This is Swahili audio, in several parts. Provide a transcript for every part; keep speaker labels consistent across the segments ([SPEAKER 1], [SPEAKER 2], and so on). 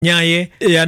[SPEAKER 1] nyaye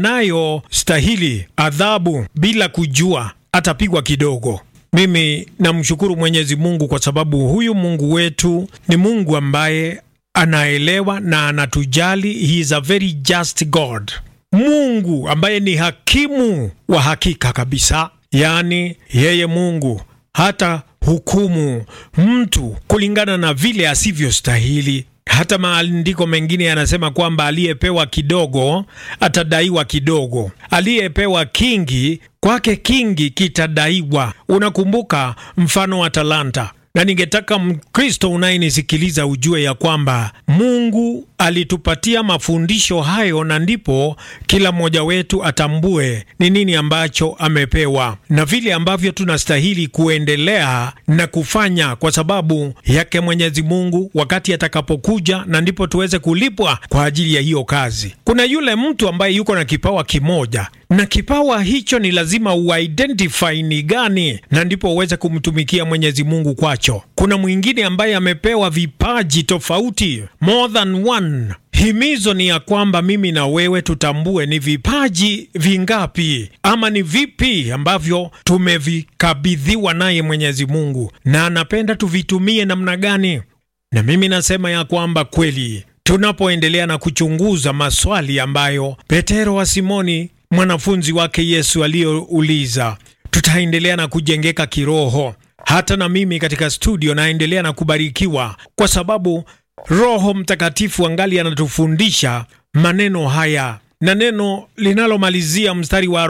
[SPEAKER 1] yanayostahili adhabu bila kujua atapigwa kidogo. Mimi namshukuru Mwenyezi Mungu kwa sababu huyu Mungu wetu ni Mungu ambaye anaelewa na anatujali. He is a very just God, Mungu ambaye ni hakimu wa hakika kabisa. Yaani yeye Mungu hata hukumu mtu kulingana na vile asivyostahili. Hata maandiko mengine yanasema kwamba aliyepewa kidogo atadaiwa kidogo, aliyepewa kingi kwake kingi kitadaiwa. Unakumbuka mfano wa talanta na ningetaka Mkristo unayenisikiliza ujue ya kwamba Mungu alitupatia mafundisho hayo, na ndipo kila mmoja wetu atambue ni nini ambacho amepewa na vile ambavyo tunastahili kuendelea na kufanya kwa sababu yake Mwenyezi Mungu wakati atakapokuja, na ndipo tuweze kulipwa kwa ajili ya hiyo kazi. Kuna yule mtu ambaye yuko na kipawa kimoja na kipawa hicho ni lazima uidentify ni gani, na ndipo uweze kumtumikia Mwenyezi Mungu kwacho. Kuna mwingine ambaye amepewa vipaji tofauti, more than one. Himizo ni ya kwamba mimi na wewe tutambue ni vipaji vingapi ama ni vipi ambavyo tumevikabidhiwa naye Mwenyezi Mungu, na anapenda tuvitumie namna gani. Na mimi nasema ya kwamba kweli tunapoendelea na kuchunguza maswali ambayo Petero wa Simoni mwanafunzi wake Yesu aliyouliza, tutaendelea na kujengeka kiroho. Hata na mimi katika studio naendelea na kubarikiwa kwa sababu Roho Mtakatifu angali anatufundisha maneno haya, na neno linalomalizia mstari wa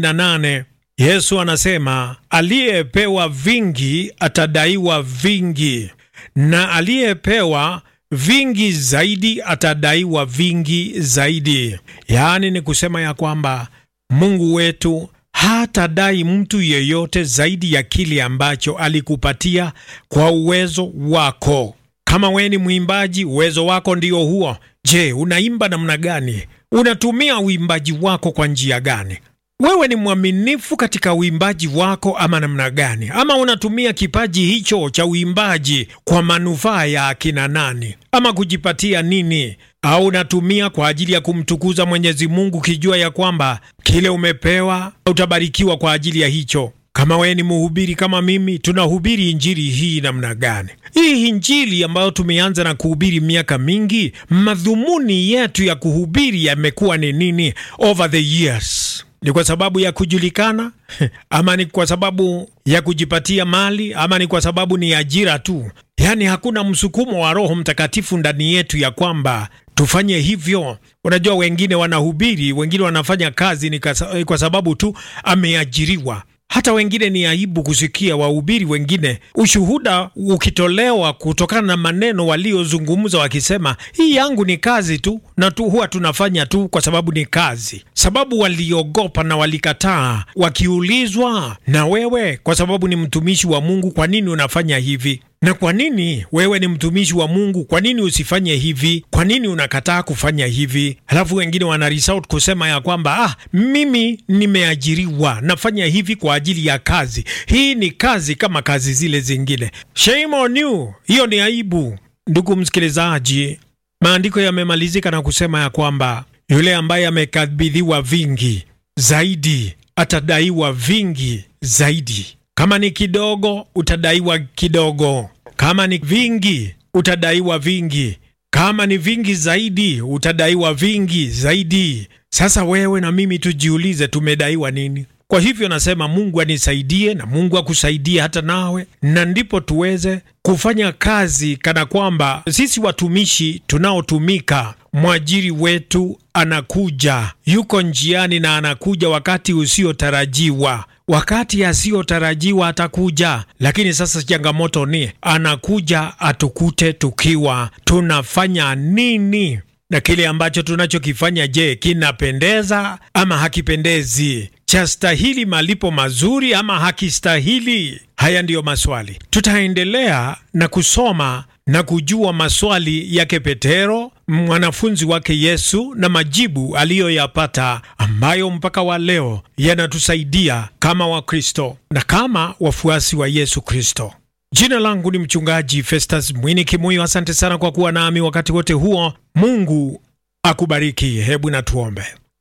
[SPEAKER 1] 48 Yesu anasema, aliyepewa vingi atadaiwa vingi, na aliyepewa vingi zaidi atadaiwa vingi zaidi. Yaani ni kusema ya kwamba Mungu wetu hatadai mtu yeyote zaidi ya kile ambacho alikupatia kwa uwezo wako. Kama wewe ni mwimbaji, uwezo wako ndio huo. Je, unaimba namna gani? Unatumia uimbaji wako kwa njia gani? Wewe ni mwaminifu katika uimbaji wako ama namna gani? Ama unatumia kipaji hicho cha uimbaji kwa manufaa ya akina nani, ama kujipatia nini? Au unatumia kwa ajili ya kumtukuza Mwenyezi Mungu, kijua ya kwamba kile umepewa utabarikiwa kwa ajili ya hicho? Kama wewe ni mhubiri kama mimi, tunahubiri injili hii namna gani? Hii injili ambayo tumeanza na kuhubiri miaka mingi, madhumuni yetu ya kuhubiri yamekuwa ni nini over the years? Ni kwa sababu ya kujulikana ama ni kwa sababu ya kujipatia mali ama ni kwa sababu ni ajira tu? Yaani hakuna msukumo wa Roho Mtakatifu ndani yetu ya kwamba tufanye hivyo. Unajua, wengine wanahubiri, wengine wanafanya kazi ni kwa sababu tu ameajiriwa. Hata wengine ni aibu kusikia wahubiri wengine ushuhuda ukitolewa kutokana na maneno waliozungumza, wakisema hii yangu ni kazi tu na tu huwa tunafanya tu kwa sababu ni kazi, sababu waliogopa na walikataa. Wakiulizwa, na wewe kwa sababu ni mtumishi wa Mungu, kwa nini unafanya hivi? Na kwa nini wewe ni mtumishi wa Mungu, kwa nini usifanye hivi? Kwa nini unakataa kufanya hivi? Halafu wengine wana resort kusema ya kwamba ah, mimi nimeajiriwa nafanya hivi kwa ajili ya kazi. Hii ni kazi kama kazi zile zingine. Shame on you, hiyo ni aibu. Ndugu msikilizaji, maandiko yamemalizika na kusema ya kwamba yule ambaye amekabidhiwa vingi zaidi atadaiwa vingi zaidi. Kama ni kidogo utadaiwa kidogo, kama ni vingi utadaiwa vingi, kama ni vingi zaidi utadaiwa vingi zaidi. Sasa wewe na mimi tujiulize, tumedaiwa nini? Kwa hivyo nasema Mungu anisaidie na Mungu akusaidie hata nawe, na ndipo tuweze kufanya kazi kana kwamba sisi watumishi tunaotumika, mwajiri wetu anakuja, yuko njiani na anakuja wakati usiotarajiwa wakati asiyotarajiwa atakuja, lakini sasa changamoto ni anakuja atukute tukiwa tunafanya nini, na kile ambacho tunachokifanya, je, kinapendeza ama hakipendezi? Chastahili malipo mazuri ama hakistahili? Haya ndiyo maswali. Tutaendelea na kusoma na kujua maswali yake Petero mwanafunzi wake Yesu na majibu aliyoyapata ambayo mpaka wa leo yanatusaidia kama Wakristo na kama wafuasi wa Yesu Kristo. Jina langu ni mchungaji Festus Mwini Kimuyo. Asante sana kwa kuwa nami wakati wote huo. Mungu akubariki. Hebu na tuombe.